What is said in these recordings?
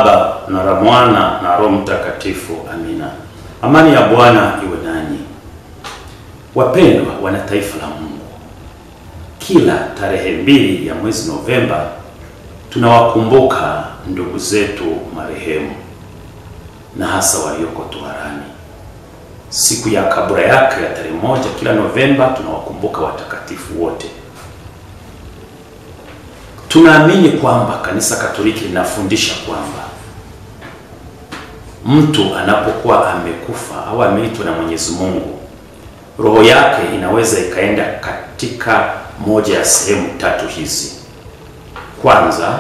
Baba na la Mwana na Roho Mtakatifu. Amina. Amani ya Bwana iwe nanyi. Wapendwa wana taifa la Mungu, kila tarehe mbili ya mwezi Novemba tunawakumbuka ndugu zetu marehemu na hasa walioko toharani. Siku ya kabura yake ya tarehe moja kila Novemba tunawakumbuka watakatifu wote. Tunaamini kwamba Kanisa Katoliki linafundisha kwamba mtu anapokuwa amekufa au ameitwa na Mwenyezi Mungu, roho yake inaweza ikaenda katika moja ya sehemu tatu hizi. Kwanza,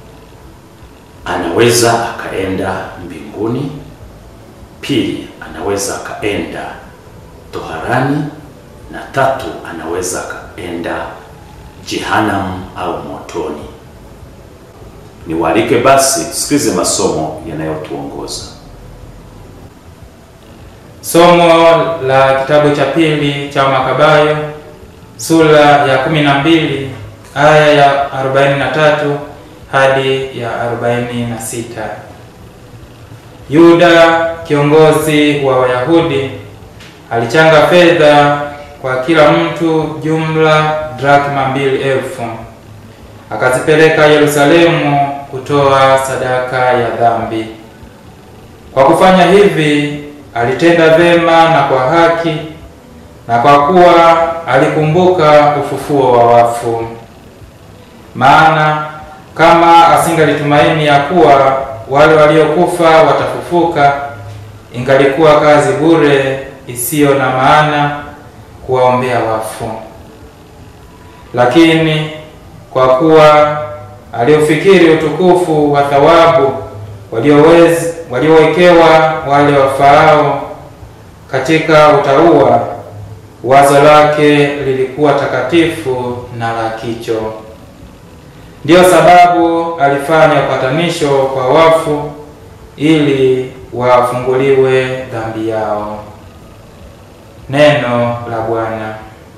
anaweza akaenda mbinguni. Pili, anaweza akaenda toharani, na tatu, anaweza akaenda jehanamu au motoni. Niwaalike basi tusikilize masomo yanayotuongoza. Somo la kitabu cha pili cha Makabayo sura ya kumi na mbili aya ya arobaini na tatu hadi ya arobaini na sita. Yuda kiongozi wa Wayahudi alichanga fedha kwa kila mtu jumla drakma mbili elfu akazipeleka Yerusalemu kutoa sadaka ya dhambi. Kwa kufanya hivi alitenda vema na kwa haki, na kwa kuwa alikumbuka ufufuo wa wafu. Maana kama asingalitumaini ya kuwa wale waliokufa watafufuka, ingalikuwa kazi bure isiyo na maana kuwaombea wafu. Lakini kwa kuwa aliufikiri utukufu wa thawabu waliowezi waliowekewa wale wafaao katika utauwa, wazo lake lilikuwa takatifu na la kicho. Ndiyo sababu alifanya upatanisho kwa wafu ili wafunguliwe dhambi yao. Neno la Bwana.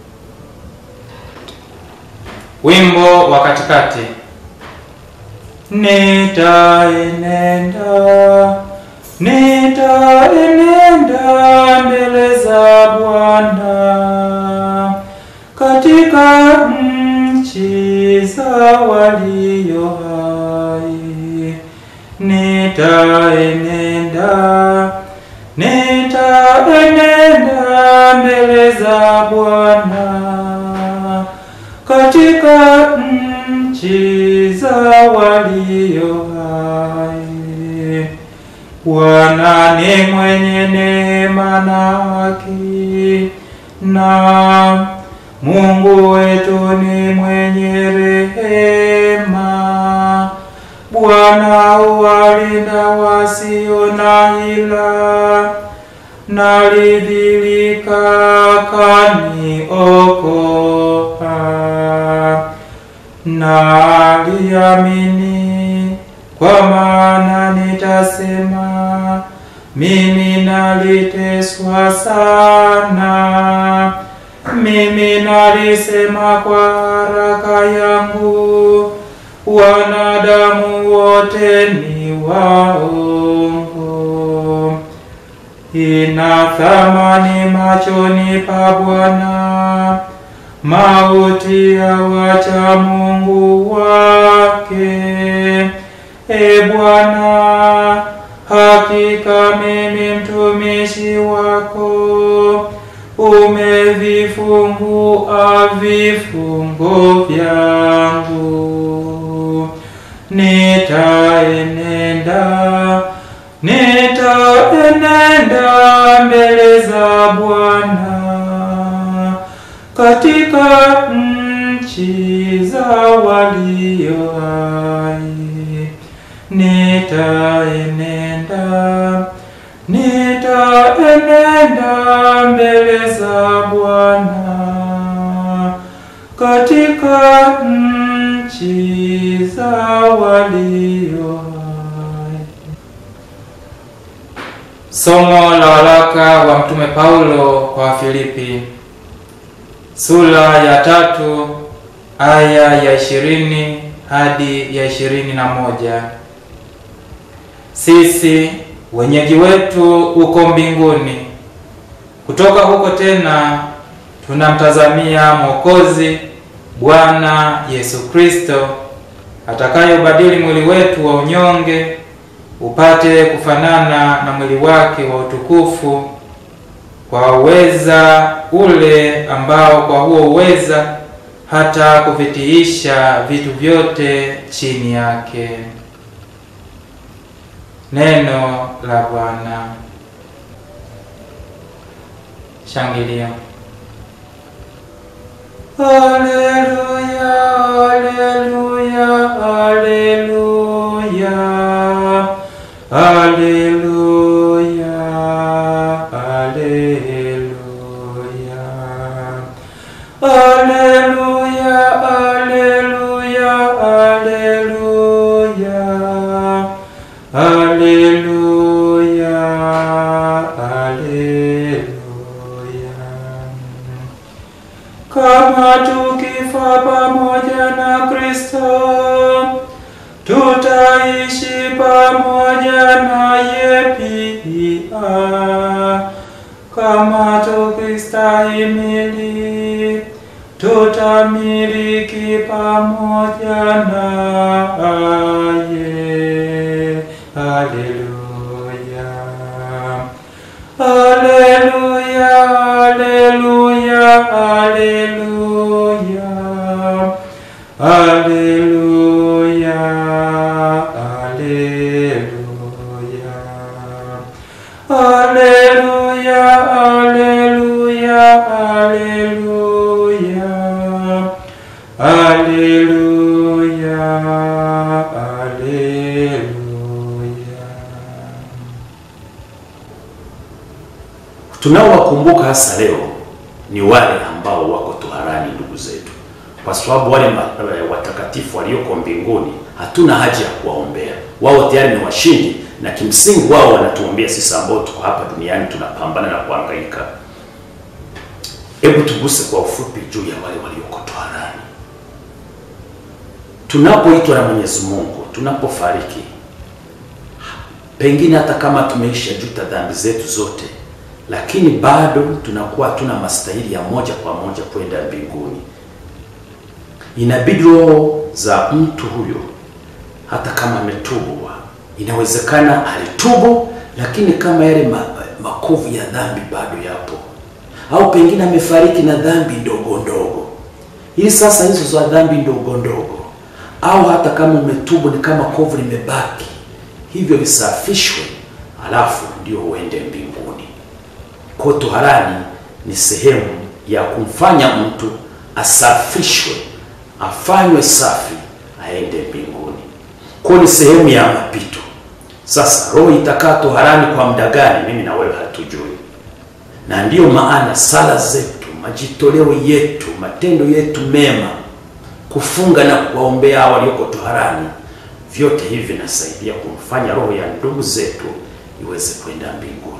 Wimbo wa katikati. Nitaenenda, nitaenenda mbele za Bwana katika nchi za walio hai. Nitaenenda, nitaenenda mbele za Bwana katika nchi za walio hai. Bwana ni mwenye neema na haki, na Mungu wetu ni mwenye rehema. Bwana huwalinda wasio na hila, nalidhilika kaniokoa. Naliamini kwa maana nitasema, mimi naliteswa sana, mimi nalisema kwa haraka yangu, wanadamu wote ni waongo. Ina thamani machoni pa Bwana mauti ya wacha Mungu wake. E Bwana, hakika mimi mtumishi wako umevifungua vifungo vyangu. Nitaenenda, nitaenenda mbele za Bwana katika nchi za walio hai. Nitaenenda, nitaenenda mbele za Bwana katika nchi za walio hai. Somo la waraka wa Mtume Paulo kwa Wafilipi sura ya tatu aya ya ishirini hadi ya ishirini na moja. sisi wenyeji wetu uko mbinguni. Kutoka huko tena tunamtazamia Mwokozi Bwana Yesu Kristo atakayobadili mwili wetu wa unyonge upate kufanana na mwili wake wa utukufu kwa uweza ule ambao kwa huo uweza hata kuvitiisha vitu vyote chini yake. Neno la Bwana. Shangilia. Haleluya, haleluya, haleluya, haleluya, haleluya, haleluya, haleluya, haleluya, haleluya, haleluya. Kama tukifa pamoja na Kristo, tutaishi pamoja naye pia. Kama tukistahimili, tutamiliki pamoja naye. Haleluya. Haleluya, haleluya, haleluya. Haleluya, haleluya. Haleluya, haleluya, haleluya. Haleluya, haleluya. Tunaowakumbuka hasa leo ni wale ambao wako toharani, ndugu zetu, kwa sababu wale ma- watakatifu walioko mbinguni hatuna haja ya kuwaombea. Wao tayari ni washindi, na kimsingi wao wanatuombea sisi ambao tuko hapa duniani tunapambana na kuhangaika. Hebu tuguse kwa ufupi juu ya wale walioko toharani. Tunapoitwa na Mwenyezi Mungu, tunapofariki, pengine hata kama tumeisha juta dhambi zetu zote, lakini bado tunakuwa hatuna mastahili ya moja kwa moja kwenda mbinguni. Inabidi roho za mtu huyo, hata kama ametubu, inawezekana alitubu, lakini kama yale ma, makovu ya dhambi bado yapo, au pengine amefariki na dhambi ndogo ndogo. Ili sasa hizo za dhambi ndogo ndogo, au hata kama umetubu, ni kama kovu limebaki, hivyo visafishwe, alafu ndio uende mbinguni. Kwa toharani ni sehemu ya kumfanya mtu asafishwe, afanywe safi, aende mbinguni. Kwa ni sehemu ya mapito. Sasa roho itakaa toharani kwa muda gani? Mimi na wewe hatujui, na ndiyo maana sala zetu, majitoleo yetu, matendo yetu mema, kufunga na kuwaombea hao walioko toharani, vyote hivi vinasaidia kumfanya roho ya ndugu zetu iweze kwenda mbinguni.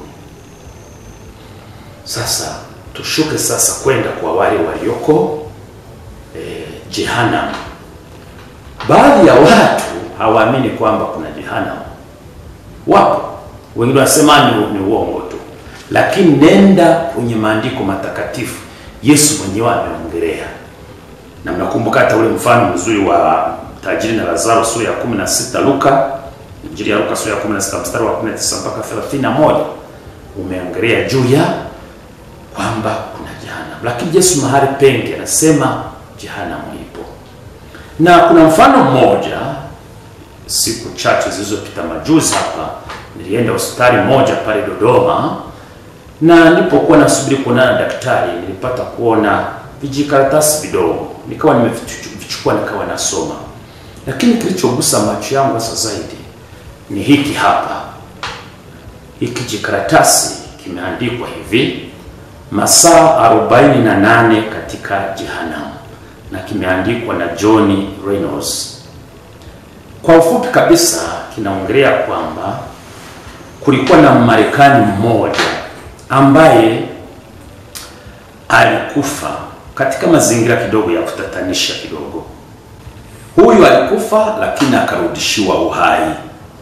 Sasa tushuke sasa kwenda kwa wale walioko eh, jehanamu. Baadhi ya watu hawaamini kwamba kuna jehanamu. Wapo wengine wanasema ni, ni uongo tu, lakini nenda kwenye maandiko matakatifu, Yesu mwenyewe ameongelea, na mnakumbuka hata ule mfano mzuri wa tajiri na Lazaro, sura ya 16 Luka, Injili ya Luka sura ya 16 mstari wa 19 mpaka 31 umeongelea juu ya kwamba kuna jehanamu, lakini Yesu mahali pengi anasema jehanamu ipo. Na kuna mfano mmoja, siku chache zilizopita, majuzi hapa, nilienda hospitali moja pale Dodoma, na nilipokuwa nasubiri kuonana na daktari, nilipata kuona vijikaratasi vidogo, nikawa nimevichukua, nikawa nasoma, lakini kilichogusa macho yangu sasa zaidi ni hiki hapa. Hiki jikaratasi kimeandikwa hivi masaa 48 katika jehanamu na kimeandikwa na John Reynolds. Kwa ufupi kabisa, kinaongelea kwamba kulikuwa na Marekani mmoja ambaye alikufa katika mazingira kidogo ya kutatanisha kidogo. Huyu alikufa lakini akarudishiwa uhai.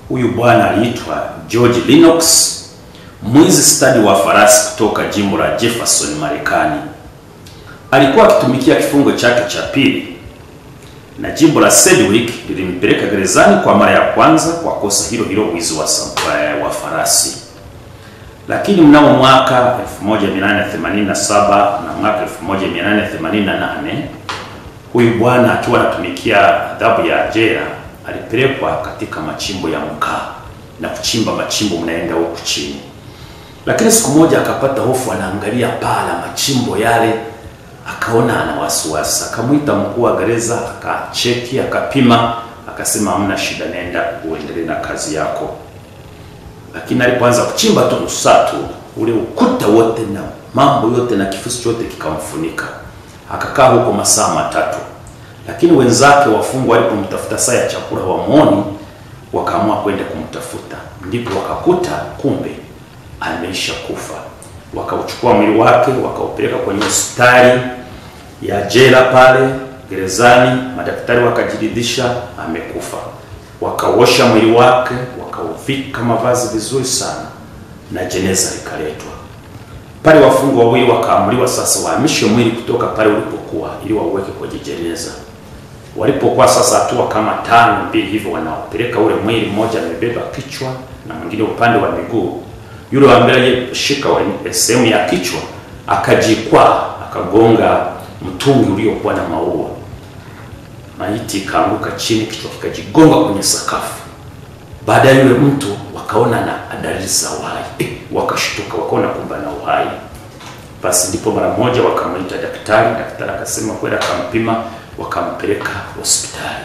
Huyu bwana aliitwa George Lennox, mwizi stadi wa farasi kutoka jimbo la Jefferson, Marekani. Alikuwa akitumikia kifungo chake cha pili, na jimbo la Sedgwick lilimpeleka gerezani kwa mara ya kwanza kwa kosa hilo hilo, wizi wa, wa farasi. Lakini mnamo mwaka 1887 na mwaka 1888 huyu bwana akiwa anatumikia adhabu ya jela alipelekwa katika machimbo ya mkaa na kuchimba machimbo mnaenda huku chini. Lakini siku moja akapata hofu, anaangalia paa la machimbo yale, akaona ana wasiwasi, akamwita mkuu wa gereza, akacheki, akapima, akasema hamna shida, nenda uendelee na kazi yako. Lakini alipoanza kuchimba tu nusu saa tu, ule ukuta wote na mambo yote na kifusi chote kikamfunika. Akakaa huko masaa matatu, lakini wenzake wafungwa walipomtafuta saa ya chakula wamwoni, wakaamua kwenda kumtafuta, ndipo wakakuta kumbe ameisha kufa. Wakauchukua mwili wake wakaupeleka kwenye hospitali ya jela pale gerezani. Madaktari wakajiridhisha amekufa, wakaosha mwili wake, wakauvika mavazi vizuri sana, na jeneza likaletwa pale. Wafungwa wawili wakaamuliwa sasa wahamishe mwili kutoka pale ulipokuwa ili wauweke kwenye jeneza. Walipokuwa sasa hatua kama tano mbili hivyo, wanaopeleka ule mwili, mmoja amebeba kichwa na mwingine upande wa miguu yule wa mbele aliyeshika sehemu ya kichwa akajikwaa, akagonga mtungi uliokuwa na maua. Maiti ikaanguka chini, kichwa kikajigonga kwenye sakafu. Baada ya yule mtu wakaona na dalili za uhai eh, wakashtuka, wakaona kumbe na uhai. Basi ndipo mara moja wakamwita daktari. Daktari akasema kwenda, akampima, wakampeleka hospitali.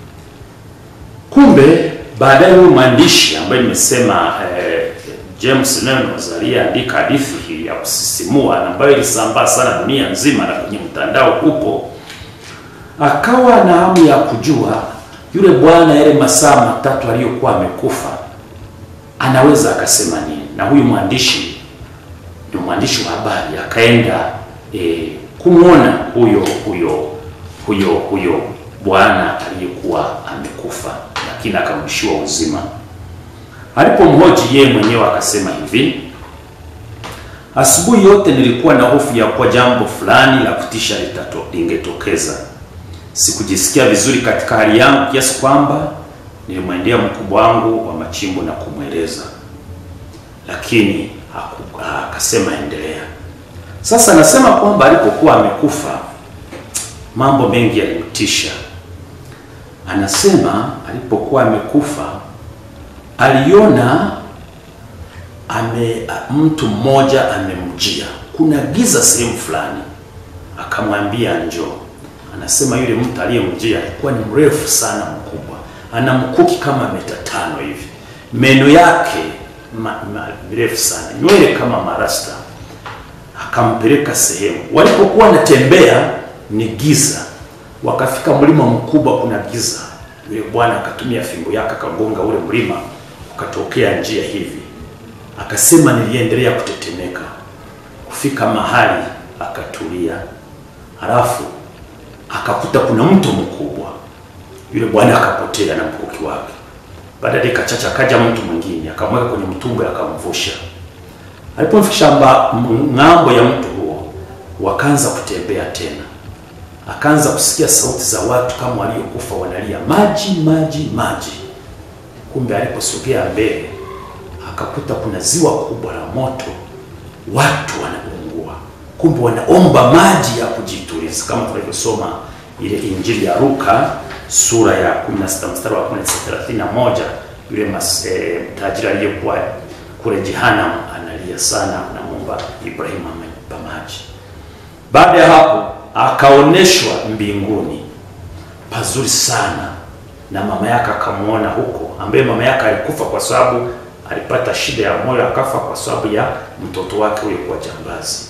Kumbe baadaye huyu mwandishi ambaye nimesema eh, James Reynolds aliyeandika hadithi hii ya kusisimua ambayo ilisambaa sana dunia nzima na kwenye mtandao upo, akawa na hamu ya kujua yule bwana yale masaa matatu aliyokuwa amekufa anaweza akasema nini. Na huyu mwandishi ni mwandishi wa habari, akaenda e, kumwona huyo huyo huyo huyo bwana aliyekuwa amekufa, lakini akamrudishiwa uzima. Alipomhoji yeye mwenyewe akasema hivi, asubuhi yote nilikuwa na hofu ya kuwa jambo fulani la kutisha lingetokeza. Sikujisikia vizuri katika hali yangu kiasi kwamba nilimwendea mkubwa wangu wa machimbo na kumweleza, lakini akasema endelea. Sasa nasema kwamba alipokuwa amekufa mambo mengi yalimtisha. Anasema alipokuwa amekufa aliona ame mtu mmoja amemjia, kuna giza sehemu fulani, akamwambia njoo. Anasema yule mtu aliyemjia alikuwa ni mrefu sana, mkubwa, ana mkuki kama mita tano hivi, meno yake mirefu sana, nywele kama marasta. Akampeleka sehemu, walipokuwa wanatembea ni giza, wakafika mlima mkubwa, kuna giza. Yule bwana akatumia fimbo yake akagonga ule mlima ukatokea njia hivi. Akasema niliendelea kutetemeka, kufika mahali akatulia, halafu akakuta kuna mto mkubwa. Yule bwana akapotea na mkuki wake. Baada ya dakika chache akaja mtu mwingine akamweka kwenye mtumbwi akamvusha. Alipomfikisha ng'ambo ya mto huo, wakaanza kutembea tena, akaanza kusikia sauti za watu kama waliokufa wanalia, maji maji maji. Kumbe aliposogea mbele akakuta kuna ziwa kubwa la moto, watu wanaungua. Kumbe wanaomba maji ya kujituliza, kama tunavyosoma ile Injili ya Luka sura ya 16 mstari wa 31. Yule tajiri aliyekuwa kule Jehanamu analia sana, anamuomba Ibrahimu ampa maji. Baada ya hapo akaoneshwa mbinguni pazuri sana na mama yake akamwona huko, ambaye mama yake alikufa kwa sababu alipata shida ya moyo, akafa kwa sababu ya mtoto wake huyo kuwa jambazi.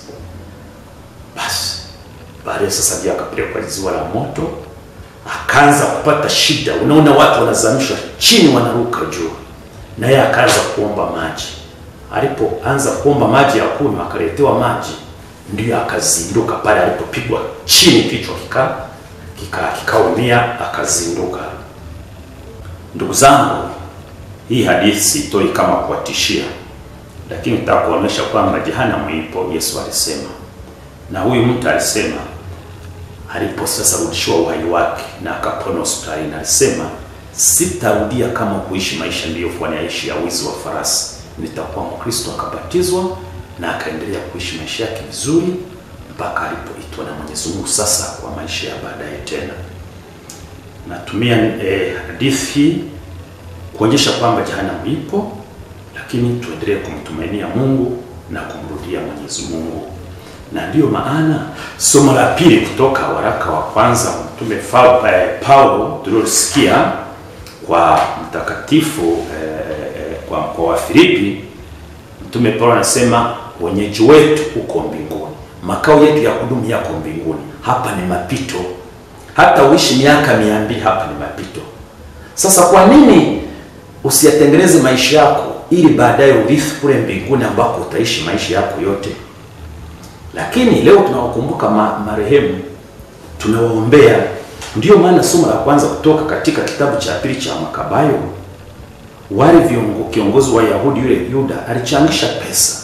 Basi baadaye sasa ndio akapelekwa ziwa la moto, akaanza kupata shida. Unaona watu wanazamishwa chini, wanaruka juu, na yeye akaanza kuomba maji. Alipoanza kuomba maji ya kunywa, akaletewa maji, ndio akazinduka pale alipopigwa chini, kichwa kika kikaumia, kika akazinduka. Ndugu zangu, Hii hadithi sitoi kama kuwatishia, lakini nataka kuonyesha kwamba jehanamu ipo. Yesu alisema, na huyu mtu alisema alipo sasa rudishiwa uhai wake na akapona hospitalini, alisema sitarudia kama kuishi maisha niliyokuwa naishi ya wizi wa farasi, nitakuwa Mkristo. Akabatizwa na akaendelea kuishi maisha yake vizuri mpaka alipoitwa na Mwenyezi Mungu sasa kwa maisha ya baadaye tena. Natumia eh, hadithi hii kuonyesha kwamba jehanamu ipo, lakini tuendelee kumtumainia Mungu na kumrudia Mwenyezi Mungu na ndiyo maana somo la pili kutoka waraka wa kwanza wa mtume Paulo tuliosikia kwa mtakatifu eh, kwa mkoa wa Filipi, mtume Paulo anasema wenyeji wetu uko mbinguni, makao yetu ya kudumu yako mbinguni. Hapa ni mapito, hata uishi miaka mia mbili, hapa ni mapito. Sasa kwa nini usiyatengeneze maisha yako ili baadaye urithi kule mbinguni ambako utaishi maisha yako yote? Lakini leo tunawakumbuka ma, marehemu tunawaombea. Ndiyo maana somo la kwanza kutoka katika kitabu cha pili cha Makabayo, wale viongo, kiongozi wa Yahudi yule Yuda alichangisha pesa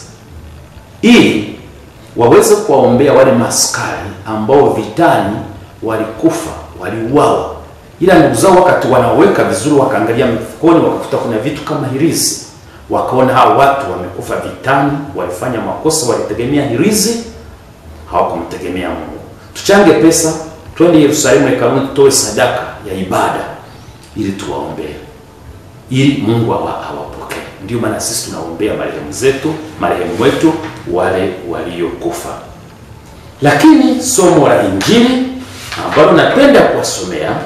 ili waweze kuwaombea wale maskari ambao vitani walikufa, waliuawa, ila ndugu zao wakati wanaweka vizuri, wakaangalia mfukoni, wakakuta kuna vitu kama hirizi, wakaona hao watu wamekufa vitani, walifanya makosa, walitegemea hirizi hawakumtegemea Mungu. Tuchange pesa, twende Yerusalemu hekaluni, tutoe sadaka ya ibada ili tuwaombee, ili Mungu awapokee. Ndio maana sisi tunaombea marehemu zetu, marehemu wetu wale waliokufa. Lakini somo la Injili ambalo napenda kuwasomea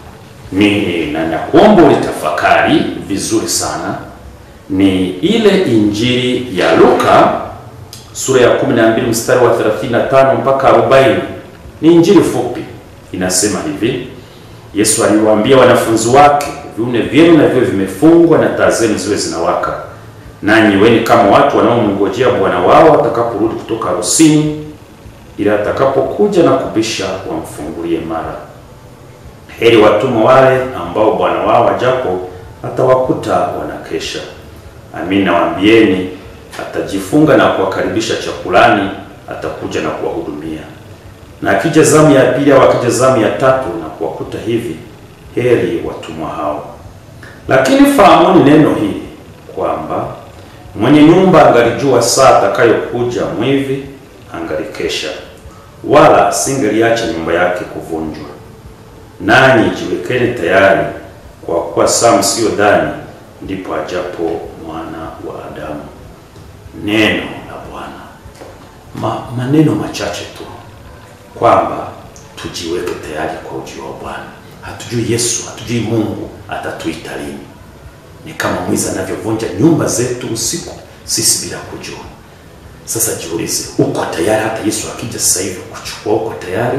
ni na nakuomba ulitafakari vizuri sana, ni ile Injili ya Luka sura ya 12 mstari wa 35 mpaka 40. Ni injili fupi, inasema hivi: Yesu aliwaambia wanafunzi wake, viuno vyenu na vyo vimefungwa na taa zenu ziwe zinawaka, nanyi weni kama watu wanaomngojea bwana wao atakaporudi kutoka harusini, ili atakapokuja na kubisha wamfungulie mara. Heri watumwa wale ambao bwana wao ajapo atawakuta wanakesha. Amin nawaambieni atajifunga na kuwakaribisha chakulani, atakuja na kuwahudumia. Na akija zamu ya pili au akija zamu ya tatu na kuwakuta hivi, heri watumwa hao. Lakini fahamuni neno hili kwamba mwenye nyumba angalijua saa atakayokuja mwivi, angalikesha, wala singeliacha nyumba yake kuvunjwa. Nanyi jiwekeni tayari, kwa kuwa saa msiyodhani ndipo ajapo mwana wa Adamu. Neno la Bwana. Ma, maneno machache tu kwamba tujiweke tayari kwa ujio wa Bwana. Hatujui Yesu, hatujui Mungu atatuita lini. Ni kama mwizi anavyovunja nyumba zetu usiku, sisi bila kujua. Sasa jiulize, uko tayari? Hata Yesu akija sasa hivi kuchukua, uko tayari?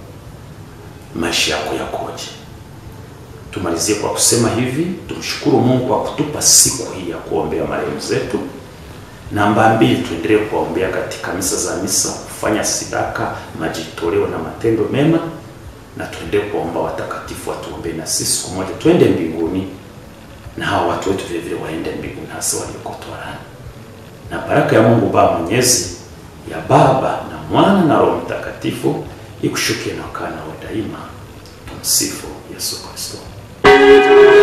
Maisha yako yakoje? Tumalizie kwa kusema hivi, tumshukuru Mungu kwa kutupa siku hii ya kuombea marehemu zetu. Namba mbili, tuendelee kuwaombea katika misa za misa, kufanya sadaka, majitoleo na matendo mema, na tuendelee kuomba watakatifu watuombee na sisi siku moja twende mbinguni, na hawa watu wetu vile vile waende mbinguni, hasa walioko toharani. Na baraka ya Mungu Baba Mwenyezi, ya Baba na Mwana na Roho Mtakatifu ikushukie na ukaa nawe daima. Tumsifu Yesu Kristo.